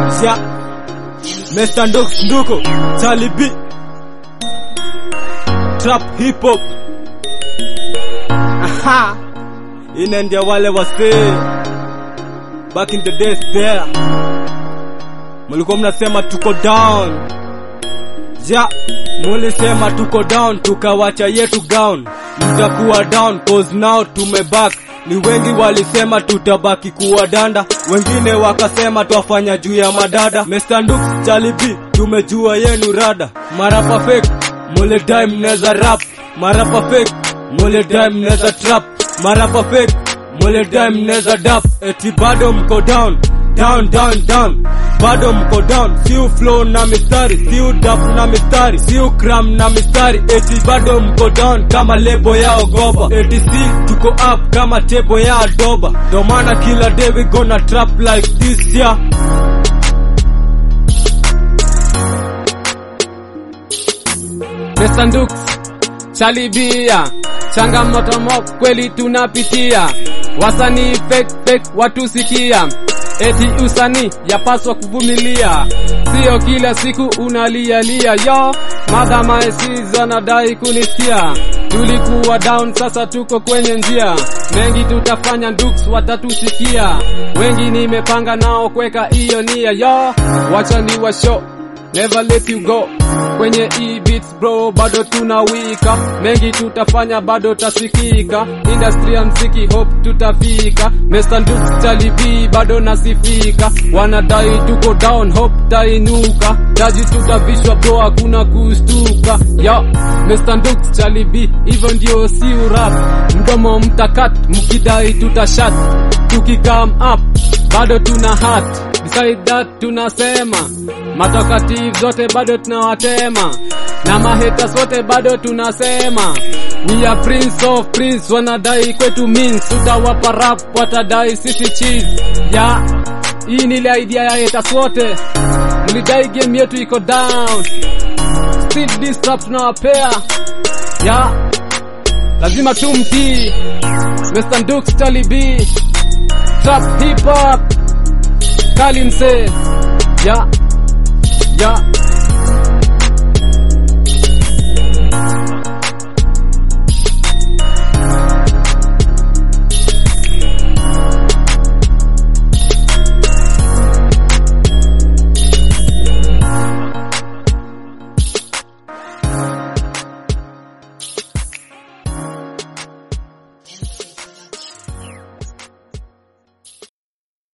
Ja Mr. Ndux Nduko Charlie B Trap Hip Hop Aha Ine ndia wale wasee Back in the days there Mulikuwa mnasema tuko down Ja Mulisema tuko down tukawacha yetu gown Mtakuwa down cause now tumeback ni wengi walisema tutabaki kuwa danda, wengine wakasema twafanya juu ya madada. Mr. Ndux Chalibi, tumejua yenu rada. Marapa fake muledai mneza rap, marapa fake muledai mneza trap, marapa fake muledai mneza dap, eti bado mko down down down down bado mko down siu flow na mistari siu dap na mistari siu cram na mistari eti bado mko down kama lebo ya ogopa eti si tuko up kama tebo ya adoba ndo maana kila day we gonna trap like this yeah Mr. Ndux Chalibia changamoto mo kweli tunapitia wasanii fake fake watusikia eti usanii yapaswa kuvumilia sio kila siku unalialia yo madha maesiz anadai kunisikia tulikuwa down sasa tuko kwenye njia mengi tutafanya Ndux watatusikia wengi nimepanga nao kweka hiyo nia yo wacha ni washo never let you go kwenye e-beats bro bado tunawika mengi tutafanya bado tasikika industry ya mziki hope tutafika Mr. Ndux Chalibi bado nasifika wanadai tuko down hope tainuka taji tutavishwa bro hakuna kustuka yo Mr. Ndux Chalibi hivyo ndio si urap mdomo mtakat mkidai tutashat tukikam up bado tuna hat beside that tunasema matokativu zote bado tunawatema na mahaters wote bado tunasema we are prince of prince wanadai kwetu means tutawapa rap watadai sisi cheese ya hii ni ile idea ya haters wote mlidai game yetu iko down still this rap tunawapea ya lazima tumtii Mr. Ndux Talibi trap hip hop kali msee ya ya